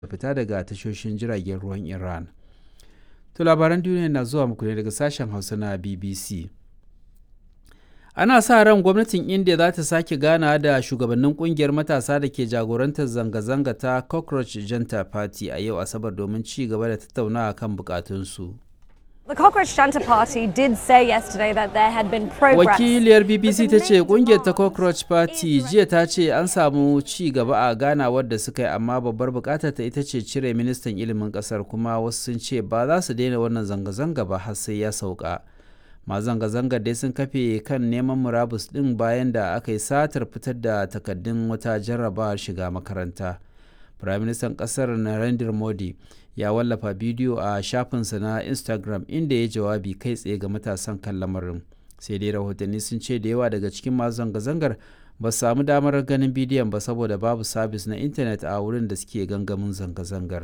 fita daga tashoshin jiragen ruwan Iran. To labaran duniya na zuwa muku ne daga sashen Hausa na BBC. Ana sa ran gwamnatin India za ta sake gana da shugabannin kungiyar matasa da ke jagorantar zanga-zanga ta Cockroach Janta Party a yau Asabar domin ci gaba da tattaunawa kan bukatunsu. The Cockroach Janta Party did say yesterday that there had been progress. Wakiliyar BBC ta ce kungiyar ta Cockroach Party jiya ta ce an samu ci gaba a ganawar da suka yi amma babbar bukatar ta ita ce cire ministan ilimin kasar kuma wasu sun ce ba za su daina wannan zanga-zanga ba har sai ya sauka. ma zanga-zangar dai sun kafe kan neman murabus ɗin bayan da aka yi satar fitar da takaddun wata jarrabawar shiga makaranta. Firaministan ƙasar Narendra Modi ya wallafa bidiyo a shafinsa na Instagram inda ya jawabi kai tsaye ga matasan kan lamarin. Sai dai rahotanni sun ce da yawa daga cikin masu zanga-zangar ba su samu damar ganin bidiyon ba saboda babu sabis na intanet a wurin da suke gangamin zanga-zangar.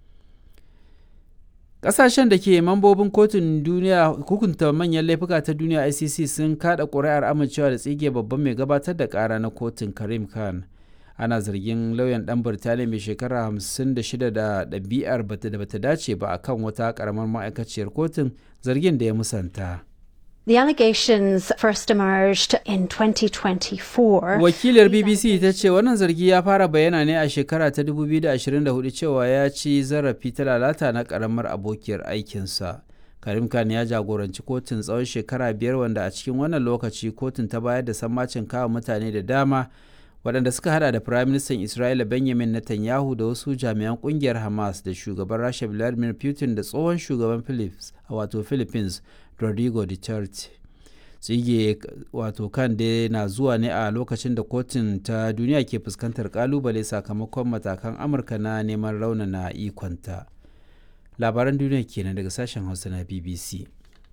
Ƙasashen da ke mambobin kotun duniya hukunta manyan laifuka ta duniya ICC sun kada ƙuri'ar amincewa da tsige babban mai gabatar da ƙara na kotun Karim Khan. Ana zargin lauyan ɗan Birtaniya mai shekara 56 da ɗabi'ar da bata dace ba a kan wata ƙaramar ma'aikaciyar kotun zargin da ya musanta. The allegations first emerged in 2024. Wakilar BBC ta ce wannan zargi ya fara bayyana ne a shekara ta 2024 cewa ya ci zarafi ta lalata na karamar abokiyar aikinsa. Karim Khan ya jagoranci kotun tsawon shekara biyar wanda a cikin wannan lokaci kotun ta bayar da sammacin kawo mutane da dama waɗanda suka hada da Firaministan Isra'ila Benjamin Netanyahu da wasu jami'an ƙungiyar Hamas da shugaban Rasha Vladimir Putin da tsohon shugaban Philippines wato Philippines Rodrigo Duterte. Tsige wato kan da na zuwa ne a lokacin da kotun ta duniya ke fuskantar kalubale sakamakon matakan Amurka na neman raunana ikonta. Labaran duniya kenan daga sashen Hausa na BBC.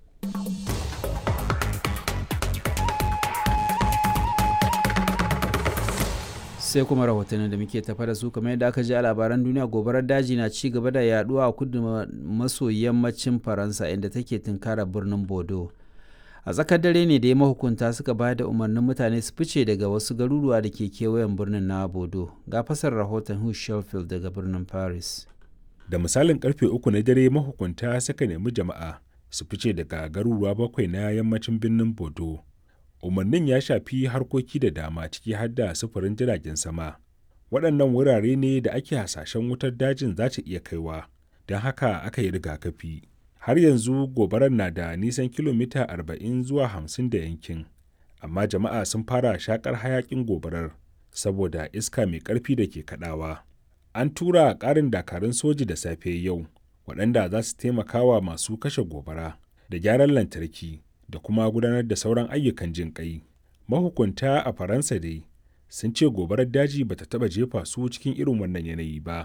sai kuma rahotannin da muke tafa da su kamar yadda aka ji a labaran duniya gobarar daji na ci gaba da yaduwa a kudu maso yammacin faransa inda take tunkara birnin bodo a tsakar dare ne da ya mahukunta suka bayar da umarnin mutane su fice daga wasu garuruwa da ke kewayen birnin na bodo ga fasar rahoton hugh sheffield daga birnin paris da misalin karfe uku na dare mahukunta suka nemi jama'a su fice daga garuruwa bakwai na yammacin birnin bodo umarnin ya shafi harkoki da dama ciki har da sufurin jiragen sama waɗannan wurare ne da ake hasashen wutar dajin za ta iya kaiwa don haka aka yi rigakafi har yanzu gobarar na da nisan kilomita 40 zuwa 50 da yankin amma jama'a sun fara shakar hayakin gobarar saboda iska mai ƙarfi da ke kaɗawa an tura ƙarin dakarun soji da safe yau waɗanda za su taimaka wa masu kashe gobara da gyaran lantarki da kuma gudanar da sauran ayyukan jin ƙai. Mahukunta a Faransa dai sun ce gobarar daji ba ta taɓa jefa su cikin irin wannan yanayi ba.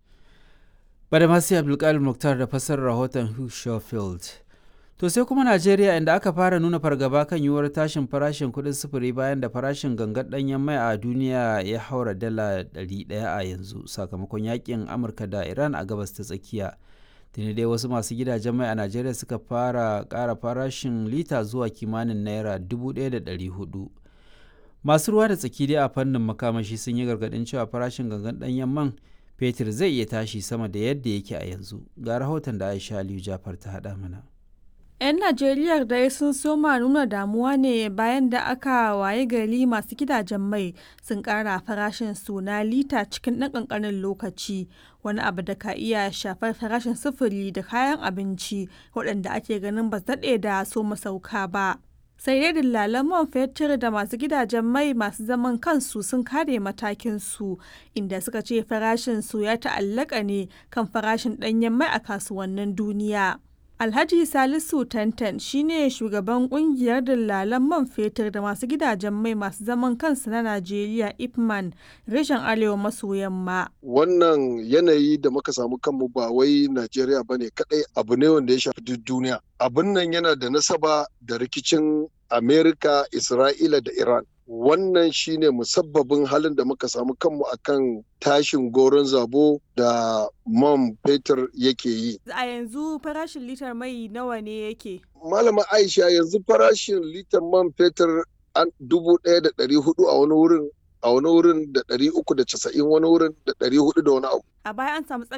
Badamasi Abdulkadir Muktar da fasar rahoton Hugh Schofield. To sai kuma Najeriya inda aka fara nuna fargaba kan yiwuwar tashin farashin kuɗin sufuri bayan da farashin gangar ɗanyen mai a duniya ya haura dala 100 a yanzu sakamakon yakin Amurka da Iran a gabas ta tsakiya. tuni dai wasu masu gidajen mai a najeriya suka fara ƙara farashin lita zuwa kimanin naira 1,400 masu ruwa da tsaki dai a fannin makamashi sun yi gargaɗin cewa farashin gangan ɗanyen man fetur zai iya tashi sama da yadda yake a yanzu ga rahoton da aisha aliyu jafar ta haɗa mana 'yan najeriya dai sun soma nuna damuwa ne bayan da aka waye gari masu gidajen mai sun kara farashin su na lita cikin ɗan ƙanƙanin lokaci wani abu da ka iya shafar farashin sufuri da kayan abinci waɗanda ake ganin ba daɗe da so masauka ba sai dai dillalan man fetur da masu gidajen mai masu zaman kansu sun kare matakin su inda suka ce farashin su ya ta'allaka ne kan farashin ɗanyen mai a kasuwannin duniya Alhaji Salisu Tantan shine shugaban kungiyar dillalan man fetur da masu gidajen mai masu zaman kansu na Najeriya Ipman reshen Arewa maso yamma. Wannan yanayi da muka samu kanmu ba wai Najeriya ba ne kadai abu ne wanda ya shafi duk duniya. Abin nan yana da nasaba da rikicin Amerika, Isra'ila da Iran. wannan shine musabbabin halin da muka samu kanmu akan tashin goron zabo da man fetur yake yi. A yanzu farashin litar mai nawa ne yake? Malama Aisha yanzu farashin litar man fetur an dubu ɗaya da ɗari hudu a wani wurin a wani wurin da ɗari uku da casa'in wani wurin da ɗari hudu da wani abu A baya an samu